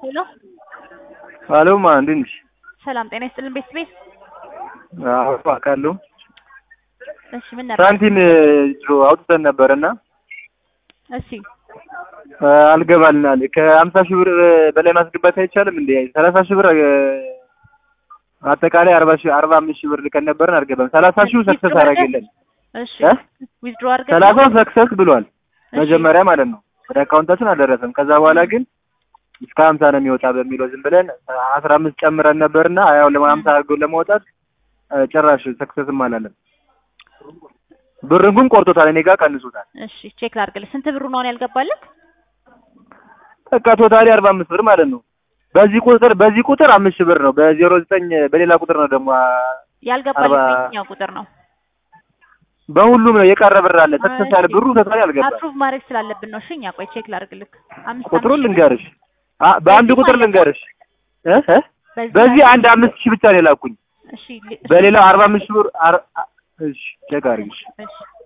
ሄሎ አሎ ማ እንዴት ነሽ? ሰላም ጤና ይስጥልን ቤት ቤት አዎ አውቃለሁ። እሺ ምን ነበር? ሳንቲም ድሮ አውጥተን ነበርና እሺ አልገባልናል። ከሀምሳ ሺህ ብር በላይ ማስገባት አይቻልም እንዴ? ሰላሳ ሺህ ብር አጠቃላይ አርባ ሺህ አርባ አምስት ሺህ ብር ልከን ነበርን አልገባም። ሰላሳ ሺህ ሰክሰስ አደረገልን። እሺ እ? ዊዝድሮ አድርገን ሰላሳው ሰክሰስ ብሏል እሺ። መጀመሪያ ማለት ነው። ወደ አካውንታችን አልደረሰም። ከዛ በኋላ ግን እስከ ሀምሳ ነው የሚወጣ በሚለው ዝም ብለን አስራ አምስት ጨምረን ነበርና ያው ለሀምሳ አድርገው ለማውጣት እ፣ ጭራሽ ሰክሰስም አላለም። ብርን ግን ቆርጦታል፣ እኔ ጋር ቀንሶታል። እሺ ቼክ ላድርግልህ። ስንት ብሩ ነው አሁን ያልገባልህ? በቃ ቶታሊ አርባ አምስት ብር ማለት ነው። በዚህ ቁጥር በዚህ ቁጥር አምስት ሺህ ብር ነው። በዜሮ ዘጠኝ በሌላ ቁጥር ነው ደግሞ አ- ያልገባልህ አርባ- በየትኛው ቁጥር ነው? በሁሉም ነው የቀረ ብር አለ። ሰክሰስ ያለ ብሩ ቶታሊ አልገባም። አፕሩቭ ማድረግ ስላለብን ነው። እሺ እኛ ቆይ ቼክ ላድርግልህ። አምስት ቁጥሩን አምስት ልንገርሽ፣ አ- በአንድ በዚህ ቁጥር ማለት ነው። ልንገርሽ እ እ በዚህ በዚህ ላይ- አንድ አምስት ሺህ ብቻ ነው የላኩኝ። እሺ ሊ- በሌላው አርባ አምስት ሺህ ብር አር- አ- እሺ ቼክ አድርጊሽ። እሺ